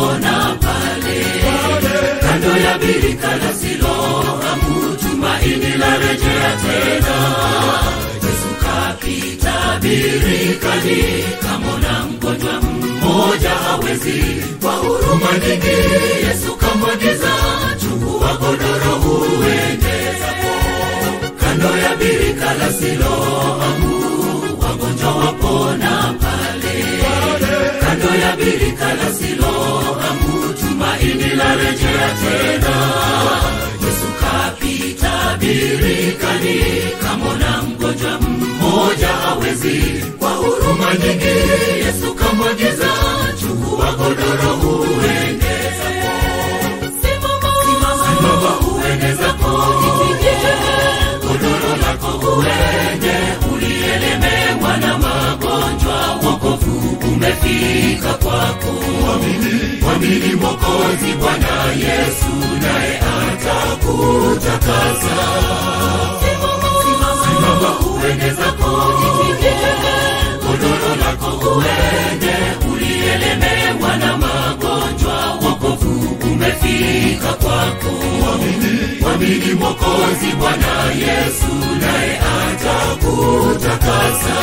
wapona pale kando ya birika la Siloamu, tumaini la rejea tena. Yesu kapita birikani, kamona mgonjwa mmoja hawezi, kwa huruma nyingi Yesu kamwagiza, chukua godoro uende zako. Kando ya birika la Siloamu, wagonjwa wapona pale kando ya birika la Siloamu, tumaini la rejea tena. Yesu kapita birikani, kamona mgonjwa mmoja hawezi, kwa huruma nyingi Yesu kamwagiza, chukua godoro uende zako. Simama uende zako, godoro lako uende, ulielemewa na magonjwa, wokovu umefika kwako. Mwamini Mwokozi Bwana Yesu, naye atakutakasa. Simama uende zako, godoro lako uende, ulielemewa na magonjwa, wokovu umefika kwako. Mwamini Mwokozi Bwana Yesu, naye atakutakasa.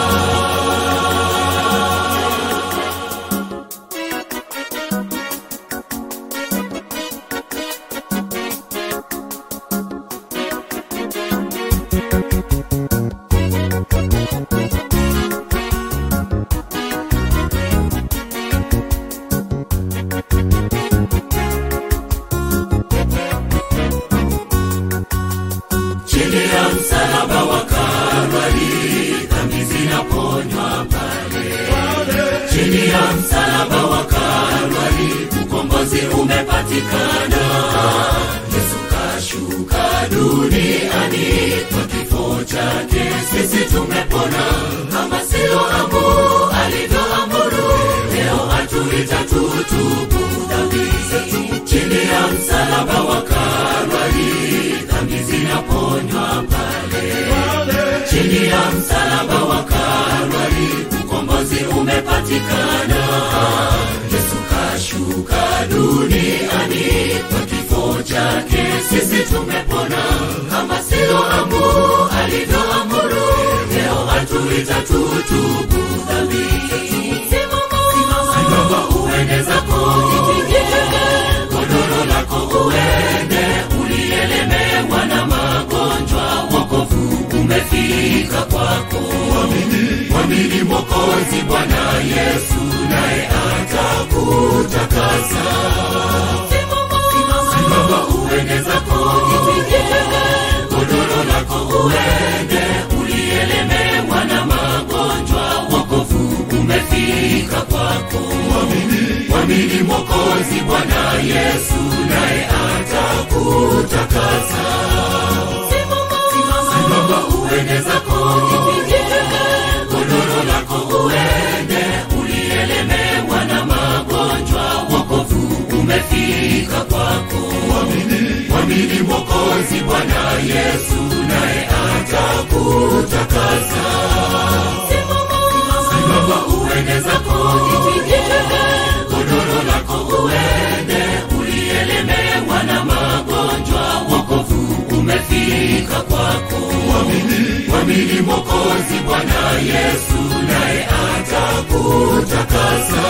chini ya msalaba wa Kalvari, dhambi zinaponywa pale. Chini ya msalaba wa Kalvari, ukombozi umepatikana. Yesu kashuka duniani, kwa kifo chake sisi tumepona, kama Siloamu alivyoamuru. Leo atuita tutubu dhambi zetu, chini ya msalaba wa Kalvari, dhambi zinaponywa pale. Chini ya msalaba wa Kalvari, ukombozi umepatikana. Yesu kashuka duniani, kwa kifo chake sisi tumepona, kama Siloamu alivyoamuru. Leo atuita tutubu dhambi zetu. Simama uende zako, godoro lako uende, ulielemewa na magonjwa, wokovu umefika kwako. Mwamini Mwokozi Bwana Yesu, naye atakutakasa. Simama uende zako, godoro lako uende, ulielemewa na magonjwa, wokovu umefika kwako. Mwamini Mwokozi Bwana Yesu, naye atakutakasa. Simama uende zako, godoro lako uende, ulielemewa na magonjwa, wokovu umefika kwako. Mwamini Mwokozi Bwana Yesu, naye atakutakasa. Simama uende zako, godoro lako uende, ulielemewa na magonjwa, wokovu umefika kwako. Mwamini Mwokozi Bwana Yesu, naye atakutakasa.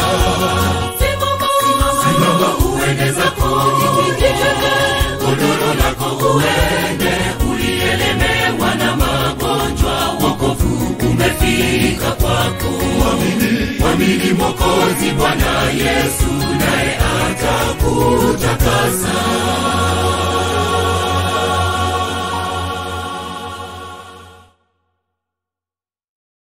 Simama uende zako, godoro lako uende, ulielemewa na magonjwa, wokovu umefika kwako. Mwamini Mwokozi Bwana Yesu, naye atakutakasa.